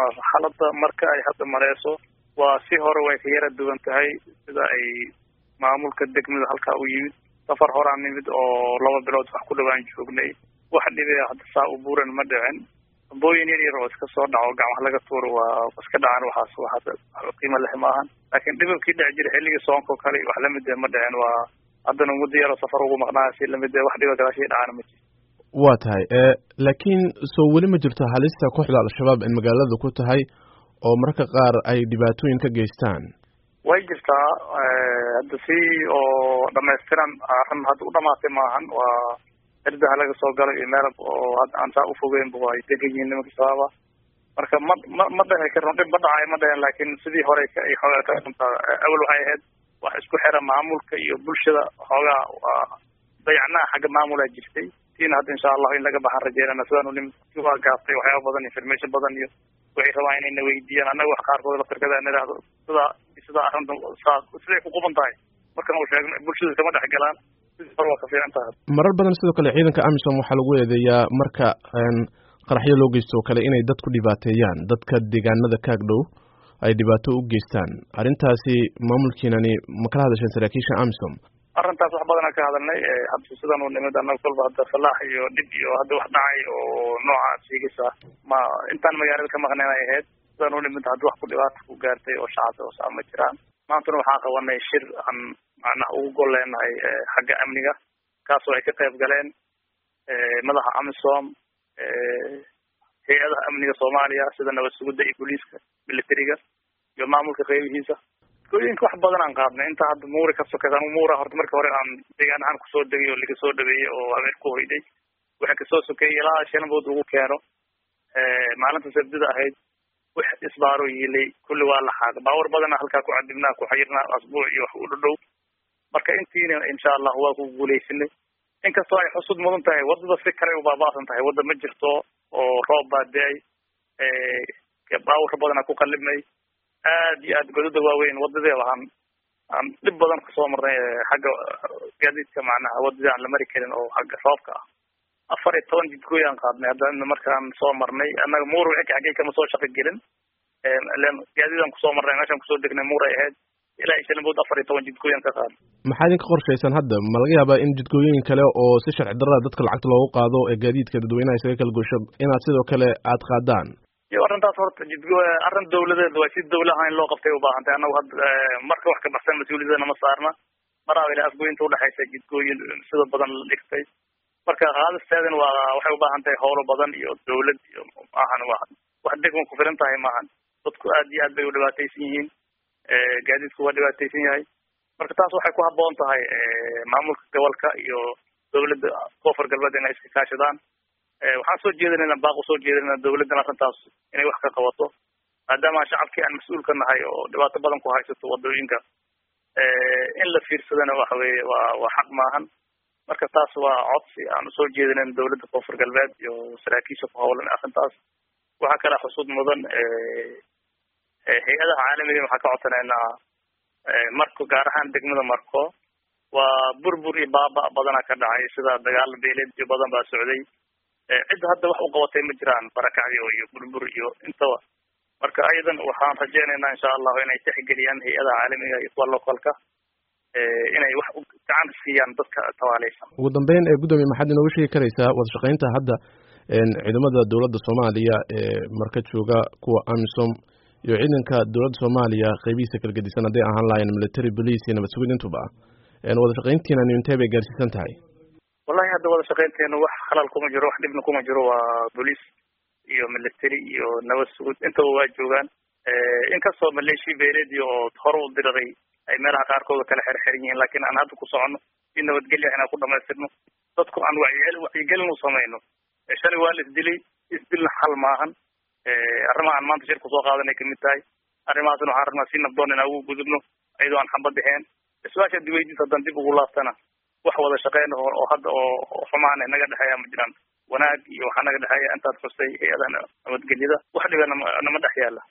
xaaladda marka ay hadda mareyso waa si hore way ka yara duwan tahay sida ay maamulka degmada halkaa u yimid safar horaan nimid oo laba bilood wax ku dhawaan joognay wax dhibe hadda saa u buuran ma dhicin ambooyin yar yar oo iska soo dhaco gacmaha laga tuuro waa iska dhacaan waxaas waxaas qiimo leh maahan laakiin dhibabkii dhici jira xilligii soonka kale wax lamid ma dhicin waa haddana muddo yaroo safar ugu maqnaa si lamid wax dhiba gadaashii dhacana ma jirto waa tahay laakiin soo weli ma jirto halista kooxda al-shabaab in magaalada ku tahay oo mararka qaar ay dhibaatooyin ka geystaan way jirtaa hadda si oo dhamaystiran arrin hadda u dhamaatay maahan waa cirdaha laga soo galo iyo meel oo hadda aan saa ufogeynba waa ay degan yihiin nimanka shabaaba marka ma ma ma dhahi karno dhib ma dhacay ma dhahen laakiin sidii hore ay xoogaa ka dhuntaa awal waxay ahayd wax isku xira maamulka iyo bulshada xoogaa waa dayacnaa xagga maamulaa jirtay tiina hadda insha allahu in laga baxaan rajeynana sidaan u nimid waa gaabtay waxyaaba badan information badan iyo waxay rabaan inayna weydiiyaan annaga wax qaarkood laftirkada aan idhaahdo sida sida arrinta saa siday ku quban tahay markan uu sheegno bulshada kama dhex galaan sidii hore waa ka fiican tahay marar badan sidoo kale ciidanka amisom waxaa lagu eedeeyaa marka qaraxyo loo geysto oo kale inay dadku dhibaateeyaan dadka deegaanada kaag dhow ay dhibaato u geystaan arrintaasi maamulkiinani ma kala hadasheen saraakiisha amisom arrintaas wax badanaa ka hadalnay hadda sidan u nimid annaga kolba hadda falaax iyo dhib iyo hadda wax dhacay oo noocaas sheegaysa ma intaan magaalada ka maqnayn ay ahayd sidan u nimid hadda wax ku dhibaata ku gaartay oo shacabka oo saa ma jiraan maantana waxaan qabanay shir aan macnaha ugu gol leenahay xagga amniga kaasoo ay ka qayb galeen madaxa amisom hay-adaha amniga soomaaliya sida nabad sugidda iyo booliiska militariga iyo maamulka qeybihiisa gooyinka wax badan aan qaadnay inta hadda muuri ka sokaysa anu muura horta marka hore aan deegaan ahaan kusoo degay oo laga soo dhaweeyey oo habeen ku hoyday waxa kasoo sokeeyey ilaa shanbood lagu keeno maalinta sabdida ahayd wax isbaaro yiilay kulli waa la xaaq baawar badana halkaa ku cadibnaa ku xayirnaa asbuuc iyo wax u dhadhow marka intiina insha allah waa ku guuleysanay inkastoo ay xusud mudan tahay waddada si kale u baaba'san tahay wadda ma jirto oo roob baa da-ay baawar badana ku qalibnay aad iyo aad godada waaweyn wadadii waxaan aan dhib badan kasoo marnay xagga gaadiidka macnaha wadadii aan la mari karin oo xagga roobka ah afar iyo toban jidgooy aan qaadnay hadda markaan soo marnay annaga muur wixii xaggay kama soo shaqo gelin len gaadiidaan kusoo marnay meeshaan kusoo degnay muur ay ahayd ilaa iyo shanbood afar iyo toban jidgooyaan ka qaadnay maxaa idinka qorshaysan hadda ma laga yaabaa in jidgooyooyin kale oo si sharci darrada dadka lacagta loogu qaado ee gaadiidka dadweynaha isaga kala gosho inaad sidoo kale aad qaadaan iyo arrintaas horta jidgo arrin dawladeed waa si dawlaha in loo qabtay ubaahan tahay annagu hadda marka wax ka baxsan mas-uuliyadana ma saarna maraaba ilaa afgoynta udhexaysa jidgooyin sida badan la dhigtay marka qaadisteedan waa waxay ubaahan tahay howlo badan iyo dawlad iyo maahan wa wax degma ku filan tahay maahan dadku aad iyo aad bay u dhibaataysan yihiin gaadiidku waa dhibaataysan yahay marka taas waxay ku haboon tahay maamulka gobolka iyo dawladda koonfur galbeed inay iska kaashadaan waxaan soo jeedinayna baaq usoo jeedinayna dawladdan arrintaas inay wax ka qabato maadaama shacabkii aan mas-uul ka nahay oo dhibaato badan ku haysato wadooyinka in la fiirsadana waxa weeye waa waa xaq maahan marka taas waa codsi aan usoo jeedinayn dawladda koonfur galbeed iyo saraakiisha ku howlan arrintaas waxaa kale xusud mudan hay-adaha caalamiga waxaa ka codsanaynaa marko gaar ahaan degmada marko waa burbur iyo baaba badana ka dhacay sida dagaal beeleed iyo badan baa socday cid hadda wax u qabatay ma jiraan barakacyo iyo burbur iyo intaba marka ayadan waxaan rajeynaynaa insha allahu inay tixgeliyaan hay-adaha caalamiga iyo kuwa localka inay wax gacan siiyaan dadka tawaaleysan ugu dambeyn ee guddoomiye maxaad inooga sheegi karaysaa wada shaqeynta hadda ciidamada dowladda soomaaliya ee marka jooga kuwa amisom iyo ciidanka dowladda soomaaliya qeybihiisa kala gedisan hadday ahaan lahayen military police iyo nabad sugid intuba wada shaqeyntiina intee bay gaarsiisan tahay wallahi hadda wada shaqeynteena wax halal kuma jiro wax dhibna kuma jiro waa boolice iyo military iyo nabad sugud intaba waa joogaan inkastoo maleeshiya beeleed iyo oo hore u diriray ay meelaha qaarkooda kala xerxeran yihiin laakiin aan hadda ku soconno si nabadgelya inaan ku dhamaystirno dadku aan wacyigel wacyigelin u samayno shalay waa la isdilay isdilna xal maahan arrimaha aan maanta shir kusoo qaadanay kamid tahay arrimahaasna waxaan rabnaa si nabdoon inaan ugu gudubno iyadoo aan xamba dhexeen isbaasha diweydiis haddaan dib ugu laaftana wax wada shaqeyn oo hadda oo xumaan naga dhexeeya ma jiraan wanaag iyo waxaa naga dhexeeya intaad xustay hay-adaha nabadgelyada wax dhiba nama dhex yaala